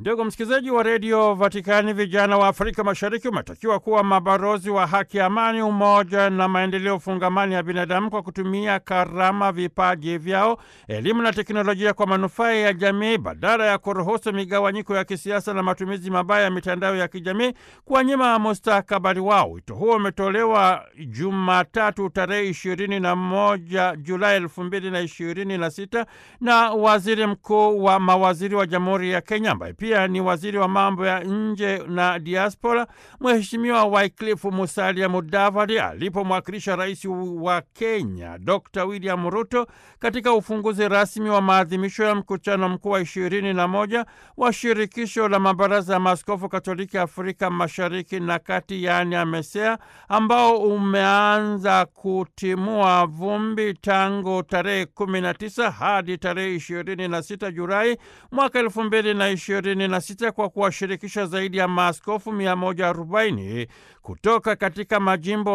Ndugu msikilizaji wa redio Vatikani, vijana wa Afrika Mashariki umetakiwa kuwa mabalozi wa haki, amani, umoja na maendeleo fungamani ya binadamu kwa kutumia karama, vipaji vyao, elimu na teknolojia kwa manufaa ya jamii, badala ya kuruhusu migawanyiko ya kisiasa na matumizi mabaya ya mitandao ya kijamii kuwanyima mustakabali wao. Wito huo umetolewa Jumatatu tarehe ishirini na moja Julai elfu mbili na ishirini na sita na waziri mkuu wa mawaziri wa Jamhuri ya Kenya ambaye pia ni waziri wa mambo ya nje na diaspora, Mheshimiwa Wycliffe Musalia Mudavadi alipomwakilisha rais wa Kenya Dr. William Ruto katika ufunguzi rasmi wa maadhimisho ya mkutano mkuu wa ishirini na moja wa shirikisho la mabaraza ya maaskofu Katoliki Afrika Mashariki na Kati, yaani AMESEA, ambao umeanza kutimua vumbi tangu tarehe 19 hadi tarehe 26 Julai mwaka elfu mbili na ishirini na sita kwa kuwashirikisha zaidi ya maaskofu 140 kutoka katika majimbo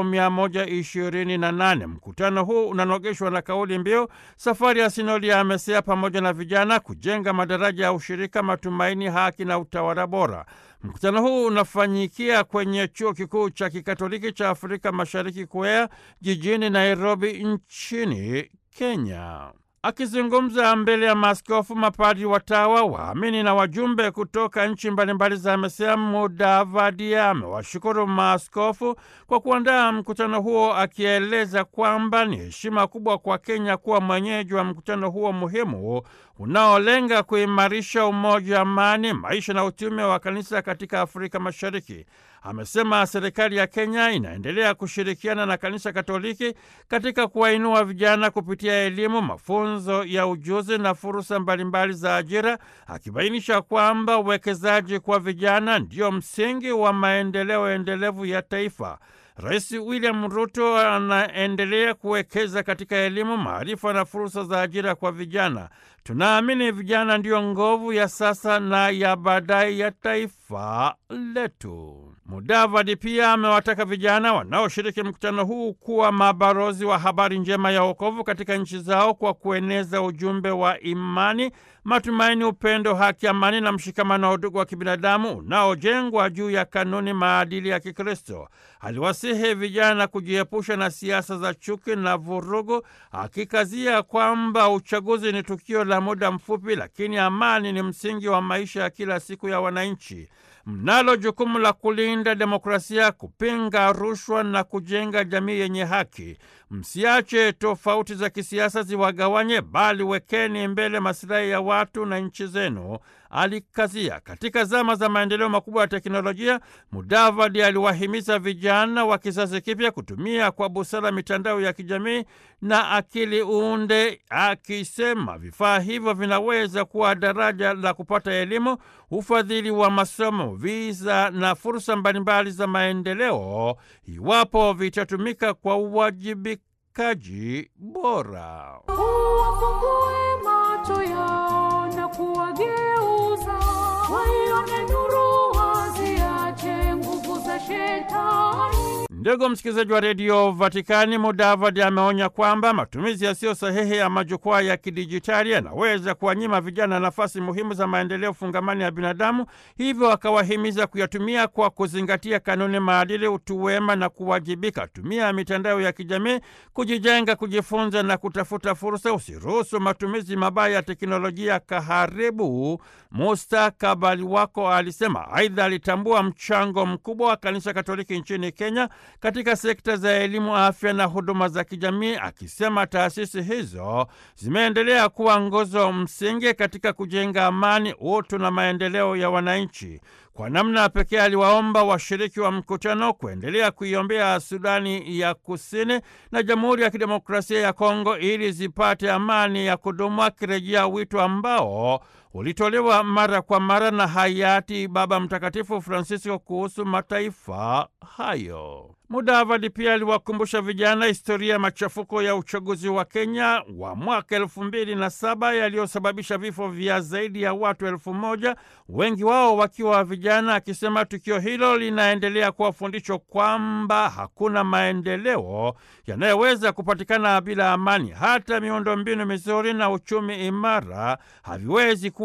128. Mkutano huu unanogeshwa na kauli mbiu safari ya sinodi ya AMESEA pamoja na vijana, kujenga madaraja ya ushirika, matumaini, haki na utawala bora. Mkutano huu unafanyikia kwenye chuo kikuu cha kikatoliki cha Afrika Mashariki KUEA jijini Nairobi nchini Kenya. Akizungumza mbele ya maaskofu, mapadi, watawa, waamini na wajumbe kutoka nchi mbalimbali za AMESEA, Mudavadi amewashukuru maaskofu kwa kuandaa mkutano huo, akieleza kwamba ni heshima kubwa kwa Kenya kuwa mwenyeji wa mkutano huo muhimu unaolenga kuimarisha umoja, amani, maisha na utume wa kanisa katika Afrika Mashariki. Amesema serikali ya Kenya inaendelea kushirikiana na kanisa Katoliki katika kuwainua vijana kupitia elimu, mafunzo ya ujuzi na fursa mbalimbali za ajira, akibainisha kwamba uwekezaji kwa vijana ndio msingi wa maendeleo endelevu ya taifa. Rais William Ruto anaendelea kuwekeza katika elimu, maarifa na fursa za ajira kwa vijana. Tunaamini vijana ndiyo nguvu ya sasa na ya baadaye ya taifa letu. Mudavadi pia amewataka vijana wanaoshiriki mkutano huu kuwa mabalozi wa habari njema ya wokovu katika nchi zao kwa kueneza ujumbe wa imani, matumaini, upendo, haki, amani na mshikamano wa udugu wa kibinadamu unaojengwa juu ya kanuni, maadili ya Kikristo. Aliwasihi vijana kujiepusha na siasa za chuki na vurugu, akikazia kwamba uchaguzi ni tukio la muda mfupi, lakini amani ni msingi wa maisha ya kila siku ya wananchi. Mnalo jukumu la kulinda demokrasia, kupinga rushwa na kujenga jamii yenye haki. Msiache tofauti za kisiasa ziwagawanye, bali wekeni mbele masilahi ya watu na nchi zenu, alikazia. Katika zama za maendeleo makubwa ya teknolojia, Mudavadi aliwahimiza vijana wa kizazi kipya kutumia kwa busara mitandao ya kijamii na akili unde, akisema vifaa hivyo vinaweza kuwa daraja la kupata elimu, ufadhili wa masomo, viza na fursa mbalimbali za maendeleo, iwapo vitatumika kwa uwajibikaji bora. Uwafungue macho yao na kuwageuza waione nuru, waziache nguvu za shetani. Ndugu msikilizaji wa redio Vatikani, Mudavadi ameonya kwamba matumizi yasiyo sahihi ya majukwaa ya kidijitali yanaweza kuwanyima vijana nafasi muhimu za maendeleo fungamani ya binadamu, hivyo akawahimiza kuyatumia kwa kuzingatia kanuni, maadili, utu wema na kuwajibika. Tumia mitandao ya kijamii kujijenga, kujifunza na kutafuta fursa. Usiruhusu matumizi mabaya ya teknolojia kaharibu mustakabali wako, alisema. Aidha, alitambua mchango mkubwa wa Kanisa Katoliki nchini Kenya katika sekta za elimu, afya na huduma za kijamii, akisema taasisi hizo zimeendelea kuwa nguzo msingi katika kujenga amani, utu na maendeleo ya wananchi. Kwa namna pekee aliwaomba washiriki wa mkutano kuendelea kuiombea Sudani ya Kusini na Jamhuri ya Kidemokrasia ya Kongo ili zipate amani ya kudumu, akirejea wito ambao ulitolewa mara kwa mara na hayati Baba Mtakatifu Francisco kuhusu mataifa hayo. Mudavadi pia aliwakumbusha vijana historia ya machafuko ya uchaguzi wa Kenya wa mwaka elfu mbili na saba yaliyosababisha vifo vya zaidi ya watu elfu moja wengi wao wakiwa vijana, akisema tukio hilo linaendelea kuwa fundisho kwamba hakuna maendeleo yanayoweza kupatikana bila amani. Hata miundombinu mizuri na uchumi imara haviwezi kuwa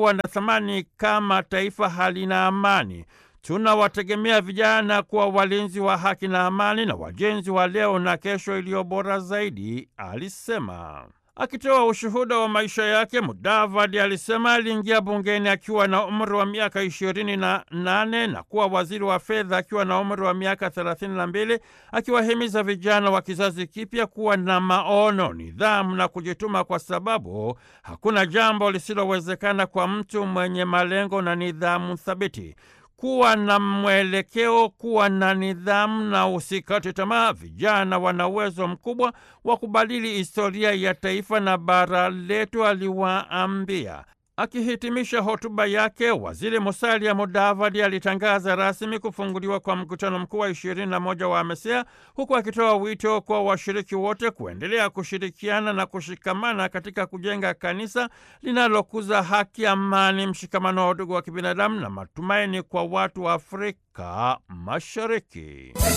kuwa na thamani kama taifa halina amani. Tunawategemea vijana kuwa walinzi wa haki na amani na wajenzi wa leo na kesho iliyo bora zaidi, alisema. Akitoa ushuhuda wa maisha yake, Mudavadi alisema aliingia bungeni akiwa na umri wa miaka ishirini na nane na kuwa waziri wa fedha akiwa na umri wa miaka thelathini na mbili akiwahimiza vijana wa kizazi kipya kuwa na maono, nidhamu na kujituma, kwa sababu hakuna jambo lisilowezekana kwa mtu mwenye malengo na nidhamu thabiti. Kuwa na mwelekeo, kuwa na nidhamu na usikate tamaa. Vijana wana uwezo mkubwa wa kubadili historia ya taifa na bara letu, aliwaambia. Akihitimisha hotuba yake, Waziri Musalia Mudavadi alitangaza rasmi kufunguliwa kwa mkutano mkuu wa ishirini na moja wa AMESEA, huku akitoa wito kwa washiriki wote kuendelea kushirikiana na kushikamana katika kujenga kanisa linalokuza haki, amani, mshikamano wa udugu wa kibinadamu na matumaini kwa watu wa Afrika Mashariki.